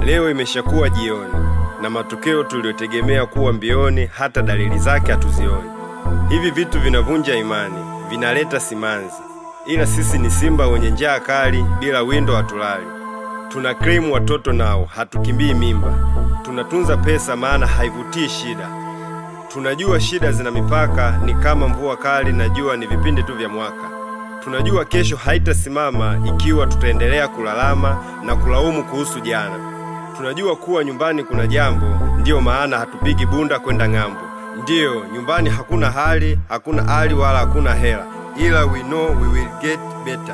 Leo imeshakuwa jioni na matokeo tuliyotegemea kuwa mbioni, hata dalili zake hatuzioni. Hivi vitu vinavunja imani, vinaleta simanzi, ila sisi ni simba wenye njaa kali, bila windo hatulali. Tuna claim watoto nao, hatukimbii mimba. Tunatunza pesa, maana haivutii shida. Tunajua shida zina mipaka, ni kama mvua kali na jua ni vipindi tu vya mwaka. Tunajua kesho haitasimama ikiwa tutaendelea kulalama na kulaumu kuhusu jana. Tunajua kuwa nyumbani kuna jambo, ndiyo maana hatupigi bunda kwenda ng'ambo. Ndiyo, nyumbani hakuna hali, hakuna hali wala hakuna hela, ila we know we will get better.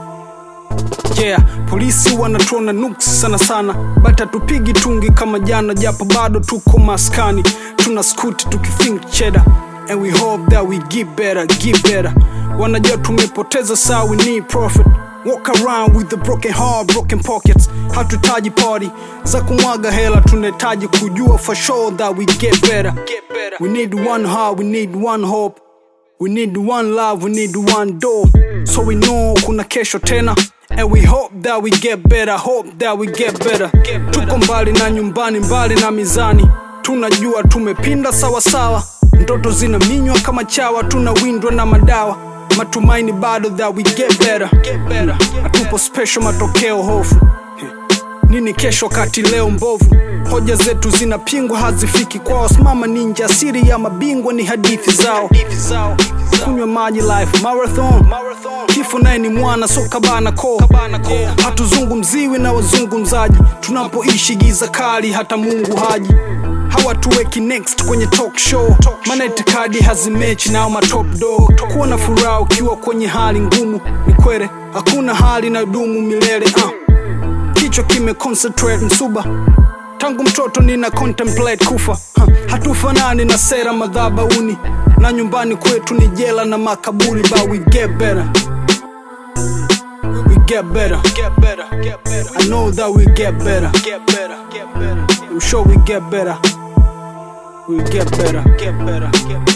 Yeah, polisi wanatuona nuks sana sana, but hatupigi tungi kama jana, japo bado tuko maskani, tuna skuti tukithink cheddar and we hope that we get better, get better. Wanajua tumepoteza saa, we need profit Walk around with the broken heart, broken pockets. Hatuhitaji party za kumwaga hela, tunahitaji kujua for sure that we get better. We need one heart, we need one hope. We need one love, we need one door. So we know kuna kesho tena. And we hope that we get better, hope that we get better. Tuko mbali na nyumbani, mbali na mizani. Tunajua tumepinda sawa sawa. Ndoto zinaminywa kama chawa, tunawindwa na madawa. Matumaini bado that we get better. Hatupo special, matokeo hofu. Nini kesho kati leo mbovu? Hoja zetu zinapingwa, hazifiki kwao. Simama ninja, siri ya mabingwa ni hadithi zao. Kunywa maji life marathon, kifo naye ni mwana so kabana ko. Hatuzungumziwi na wazungumzaji, tunapoishi giza kali, hata Mungu haji hawatuweki next kwenye talk show, maana itikadi hazimechi nao matop dog. Kuwa na furaha ukiwa kwenye hali ngumu ni kwere, hakuna hali na dumu milele uh. Kichwa kime concentrate msuba tangu mtoto nina contemplate kufa huh. Hatufanani na sera madhabauni na nyumbani kwetu ni jela na makaburi, but we get better we get better. I know that we get better. I'm sure we get better. We get better. Get better.